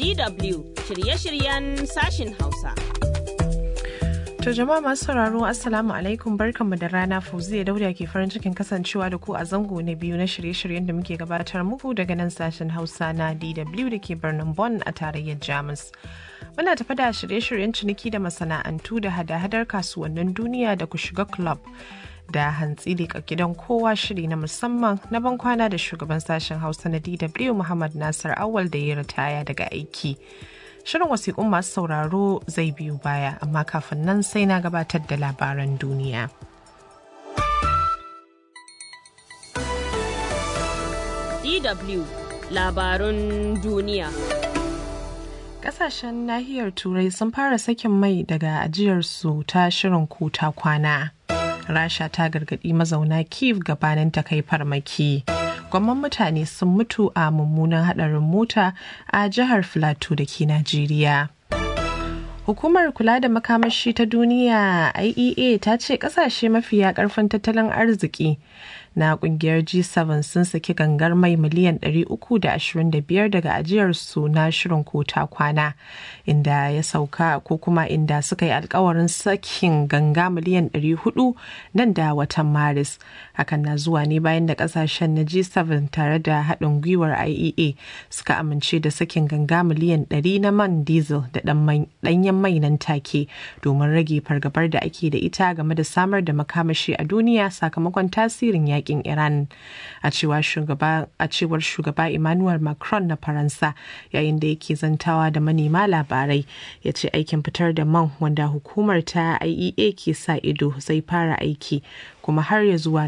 DW shirye-shiryen sashin Hausa. To jama'a masu sauraro Assalamu alaikum barkanmu da rana Fauziya Dauda ke farin cikin kasancewa da ku a zango na biyu na shirye-shiryen da muke gabatar muku daga nan sashen Hausa na DW da ke birnin Bonn a tarayyar Jamus. Muna tafi da shirye-shiryen ciniki da masana'antu da hada-hadar kasuwannin duniya da ku shiga club. da hantsi da gidan kowa shiri na musamman na ban kwana da shugaban sashen hausa na dw muhammad nasir awal da ya ritaya daga aiki shirin wasiƙun masu sauraro zai biyu baya amma kafin nan sai na gabatar da labaran duniya DW labarun duniya. Ƙasashen nahiyar turai sun fara sakin mai daga ajiyarsu ta shirin kuta kwana. rasha ta gargaɗi mazauna kiev gabanin ta kai farmaki gwamman mutane sun mutu a mummunan haɗarin mota a jihar filato da ke najeriya hukumar kula da makamashi ta duniya iea ta ce ƙasashe mafiya ƙarfin tattalin arziki na kungiyar G7 sun saki gangar mai miliyan 325 daga ajiyarsu na shirin kota kwana inda ya sauka ko kuma inda suka yi alkawarin sakin ganga miliyan 400 nan da watan maris hakan na zuwa ne bayan da kasashen na G7 tare da haɗin gwiwar IEA suka amince da sakin ganga miliyan 100 na man diesel da ɗanyen mai nan take domin rage fargabar da ake da ita game da samar da makamashi a duniya sakamakon tasirin yaƙi yakin Iran a cewar shugaba Emmanuel Macron na Faransa yayin da yake zantawa da manema labarai ya ce aikin fitar da man wanda hukumar ta IEA ke sa ido zai fara aiki kuma har ya zuwa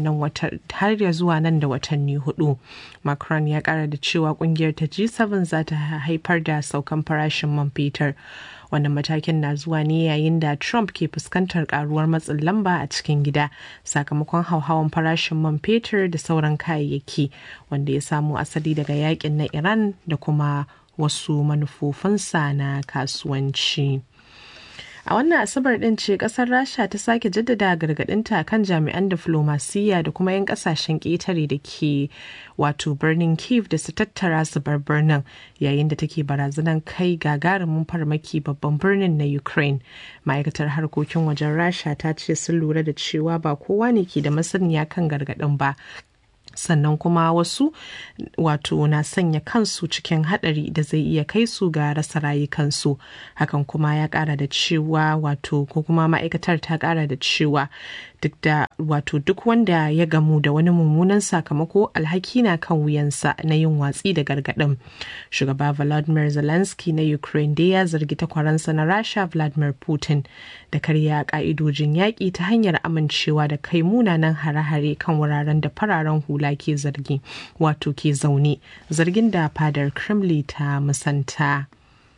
nan da watanni hudu. Macron ya kara da cewa kungiyar ta G7 za ta haifar da saukan farashin man fetur. wannan matakin na zuwa ne yayin da trump ke fuskantar karuwar matsin lamba a cikin gida sakamakon hauhawan farashin man fetur da sauran kayayyaki wanda ya samo asali daga yakin na iran da kuma wasu manufofinsa na kasuwanci. a wannan asabar din ce kasar rasha ta sake jaddada gargadinta kan jami'an diflomasiyya da kuma 'yan kasashen ƙetare da ke wato birnin kiev da su tattara su bar birnin yayin da take barazanar kai gagarumin farmaki babban birnin na ukraine ma'aikatar harkokin wajen rasha ta ce sun lura da cewa ba kowa ne ke da masaniya kan gargadin ba sannan kuma wasu wato na sanya kansu cikin hadari da zai iya kai su ga rasa rayukansu hakan kuma ya kara da cewa wato ko kuma ma'aikatar ta kara da cewa duk da wato duk wanda ya gamu da wani mummunan sakamako alhaki na kan wuyansa na yin watsi da gargaɗin shugaba vladimir zelensky na ukraine dai ya zargi takwaransa na rasha vladimir putin da karya ka'idojin yaƙi ta hanyar amincewa da kai munanan hare-hare kan wuraren da fararen hula ke zargi wato ke zaune zargin da fadar kremlin ta musanta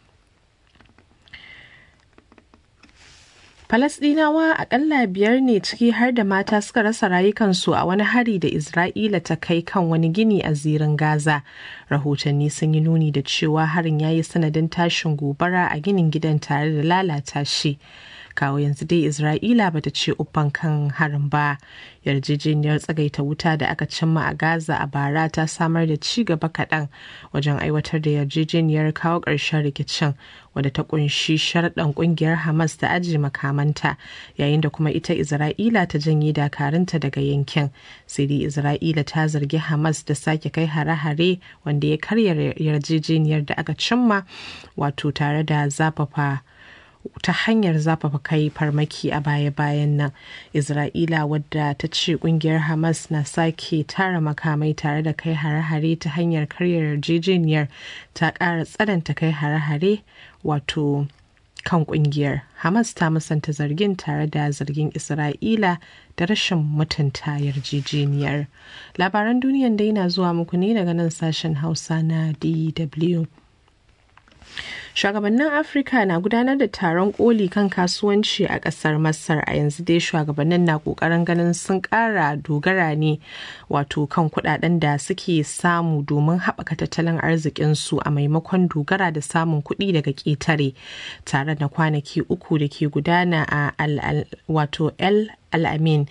Falasɗinawa akalla biyar ne ciki har da mata suka rasa rayukansu a wani hari da Isra'ila ta kai kan wani gini a zirin Gaza. Rahotanni sun yi nuni da cewa harin ya yi sanadin tashin gobara a ginin gidan tare da lalata shi. kawo yanzu dai isra'ila bata ce uffan kan harin ba yarjejeniyar tsagaita wuta da aka cimma a gaza a bara ta samar da ci gaba kaɗan wajen aiwatar da yarjejeniyar kawo ƙarshen rikicin wadda ta kunshi sharaɗin ƙungiyar hamas da aji makamanta yayin da kuma ita isra'ila ta janye dakarunta daga yankin sai dai isra'ila ta zargi hamas da sake kai hare-hare wanda ya karya yarjejeniyar da aka cimma wato tare da zafafa ta hanyar zafafa kai farmaki a baya-bayan nan isra'ila wadda ta ce kungiyar hamas na sake tara makamai tare da kai hare-hare ta hanyar karyar yarjejeniyar ta ƙara tsananta kai hare-hare wato kan kungiyar hamas ta musanta zargin tare da zargin isra'ila da rashin mutunta yarjejeniyar labaran duniyan dai na zuwa muku ne daga nan sashen hausa na dw Shugabannin Afirka na gudanar da taron koli kan kasuwanci a ƙasar Masar a yanzu dai shugabannin na ƙoƙarin ganin sun ƙara dogara ne wato kan kuɗaɗen da suke samu domin haɓaka tattalin arzikinsu a maimakon dogara da samun kuɗi daga ƙetare tare da kwanaki uku da ke gudana a wato El Alamin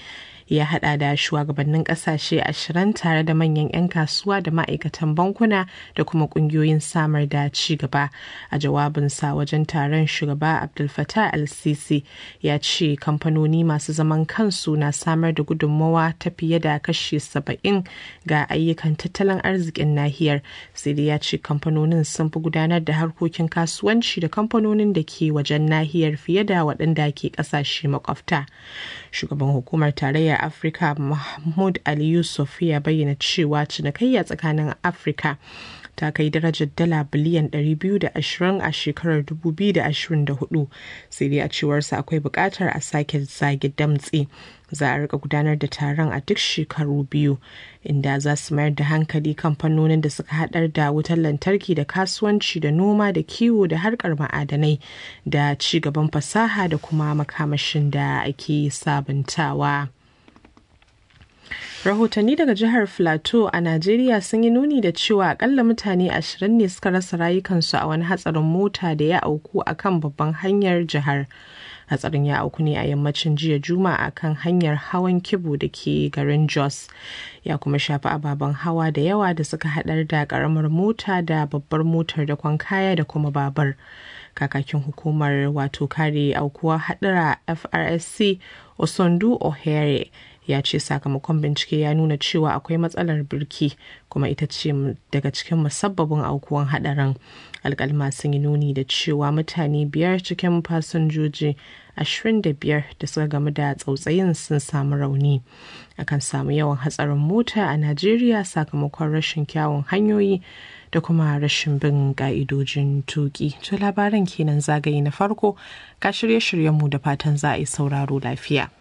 ya hada da shugabannin kasashe ashirin tare da manyan 'yan kasuwa da ma'aikatan bankuna da kuma kungiyoyin samar da ci gaba a jawabinsa wajen taron shugaba abdul fattah al-sisi ya ce kamfanoni masu zaman kansu na samar da gudunmawa ta fiye da kashi saba'in ga ayyukan tattalin arzikin nahiyar sai dai ya ce kamfanonin sun fi gudanar da harkokin kasuwanci da kamfanonin da ke wajen nahiyar fiye da waɗanda ke ƙasashe makwabta shugaban hukumar tarayyar afirka mahmud ali yusuf ya bayyana cewa cinikayya tsakanin afirka ta kai darajar dala biliyan 220 a shekarar 2024 sai dai a cewarsa akwai buƙatar a sake zage damtse za a rika gudanar da taron a duk shekaru biyu inda za su mayar da hankali kamfanonin da suka hadar da wutar lantarki da kasuwanci da noma da kiwo da harkar ma'adanai da ci gaban fasaha da kuma makamashin da ake sabuntawa. rahotanni daga jihar plateau a najeriya sun yi nuni da cewa akalla mutane ashirin ne suka rasa rayukansu a wani hatsarin mota da ya auku a kan babban hanyar jihar hatsarin ya auku ne a yammacin jiya juma'a kan hanyar hawan kibu da ke garin jos ya kuma shafi ababen hawa da yawa da suka hadar da karamar mota da babbar motar da kwan kaya da kuma babur kakakin hukumar wato kare aukuwa hadura frsc osondu ohere ya ce sakamakon bincike ya nuna cewa akwai matsalar birki kuma ita ce daga cikin musabbabin aukuwan hadarin alkalma sun yi nuni da cewa mutane biyar cikin fasinjoji 25 da suka gamu da tsautsayin sun samu rauni akan samu yawan hatsarin mota a najeriya sakamakon rashin kyawun hanyoyi da kuma rashin bin ka'idojin tuki to labaran kenan zagaye na farko ka shirye-shiryenmu da fatan za a yi sauraro lafiya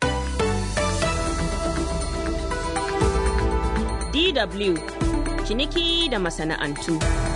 DW ciniki da masana'antu.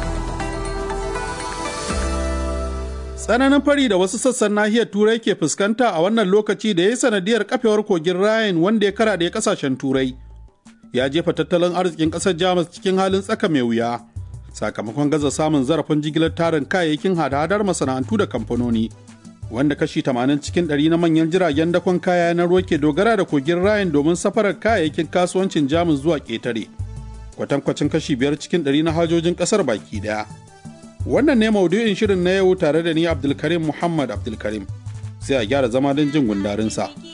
Tsananin fari da wasu sassan nahiyar Turai ke fuskanta a wannan lokaci da ya yi sanadiyar kafewar kogin Rhine wanda ya kara da kasashen Turai. Ya jefa tattalin arzikin ƙasar Jamus cikin halin tsaka mai wuya, sakamakon gaza samun zarafin jigilar tarin kayayyakin hada-hadar masana'antu da kamfanoni. Wanda kashi 80 cikin 100 na manyan jiragen dakon kaya na ruwa ke dogara da kogin Rhine domin safarar kayayyakin kasuwancin Jamus zuwa ƙetare. Kwatankwacin kashi 5 cikin 100 na hajojin ƙasar baki daya. Wannan ne maudu'in shirin na yau tare da ni Abdulkarim Muhammad Abdulkarim. Sai a gyara zama don jin gundarinsa.